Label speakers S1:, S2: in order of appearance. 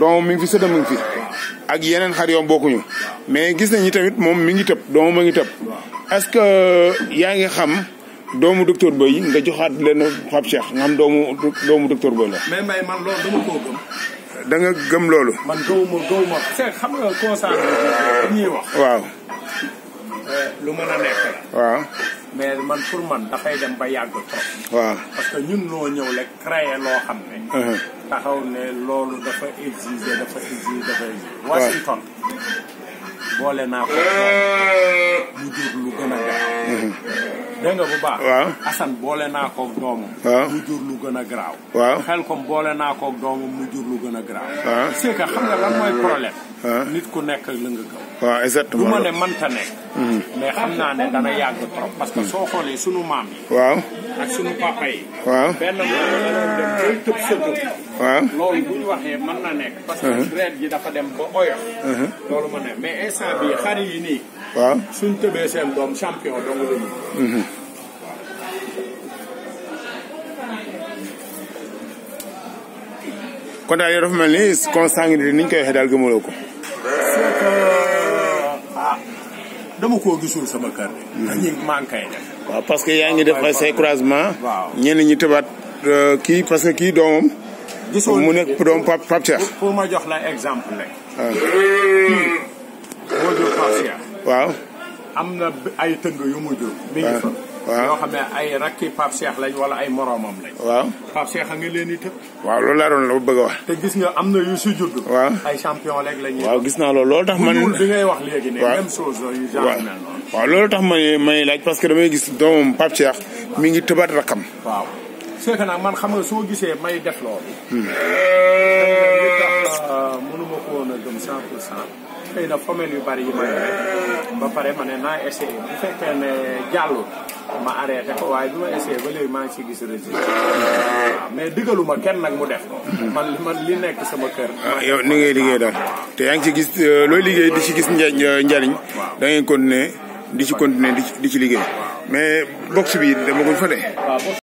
S1: doomam mi ngi fi sëtam mi ngi fi ak yeneen xar yoom bokkuñu mais gis nañu tamit moom mi ngi tëb doomam a ngi tëb est-ce que yaa ngi xam doomu docteur Boy nga joxaat leen Pape Cheikh nga xam doomu doomu docteur Boy la.
S2: mais may man loolu dama koo gëm.
S1: da nga gëm loolu.
S2: man gëwuma gëwuma c'est xam nga constat bi ñuy wax.
S1: waaw
S2: lu mën a nekk la.
S1: waaw
S2: mais man pour man dafay dem ba yàgg trop.
S1: waaw.
S2: parce que ñun noo ñëw rek créer loo xam ne. taxaw ne loolu dafa exiger dafa exiger dafa exiger. Washington boole naa ko mu jur lu gën a garaaw. dégg nga bu baax.
S1: waaw
S2: Assane boole naa ko doomu.
S1: waaw
S2: mu jur lu gën a garaaw.
S1: waaw
S2: xel kom boole naa ko doomu mu jur lu gën a garaaw.
S1: waaw
S2: c'est que xam nga lan mooy problème.
S1: waaw
S2: nit ku nekk ak la nga gëm.
S1: waaw
S2: du
S1: exactement.
S2: ma ne mënta nekk. mais xam naa ne dana yàgg trop parce que soo xoolee sunu maam yi.
S1: waaw
S2: ak sunu papa yi.
S1: waaw
S2: benn maam da doon dem bay tëb sëtu.
S1: waaw
S2: loolu bu ñu waxee mën na nekk. parce que deret ji dafa dem ba oyof. loolu ma ne mais instant bii xar yi nii.
S1: waaw
S2: suñ tëbee seen doom champion dong la ñu.
S1: kon daal yow dafa mel ni consanguinité ni ñu koy waxee daal gëmuloo ko.
S2: c'est que ah dama koo gisul sama kër de. dañuy maa ngi koy def.
S1: waaw parce que yaa ngi def ay say croisement.
S2: waaw.
S1: ñenn ñi tëbaat euh, kii parce que kii doomam.
S2: gisoo
S1: mu nekk doom Pape Pape Cheikh.
S2: pour pour ma jox la exemple rek.
S1: waaw
S2: boo jur Pape Cheikh
S1: waaw
S2: am na b- ay tëng yu mu jur. mi ngi fa.
S1: waaw.
S2: yoo xam ne ay rakki Pape Cheikh lañ wala ay moroomam lañ.
S1: waaw
S2: Pape Cheikh a nga leen di tëb.
S1: waaw loolu laa doon la bëgg a wax.
S2: te gis nga am na yu si judd.
S1: waaw.
S2: ay champion rek la ñuy.
S1: waaw gis naa loolu loolu tax
S2: bu
S1: man.
S2: ñuul bi ngay wax léegi ne
S1: waaw.
S2: même chose yu genre
S1: waaw
S2: mel noonu.
S1: waaw loolu tax may may laaj parce que damay gis doomam Pape Cheikh mi ngi tëbaat rakam.
S2: waaw c'est que nag man xam nga soo gisee may def loolu. li tax mënuma ko woon a gëm 100 pour cent xëy na femelle yu bari yi ma yore ba pare ma ne naa essayé bu fekkee ne jàllul ma arrêté ko waaye bi ma essayé ba léegi maa ngi ci gis résultat waaw mais digaluma kenn nag mu def ko. man li man li nekk sama kër.
S1: ah yow ni ngay liggéey daal te yaa ngi ci gis euh, looy liggéey di ci gis nja njariñ da ngay continuer di ci continuer di ci di ci liggéey mais box bi dama ko fa de.
S2: waaw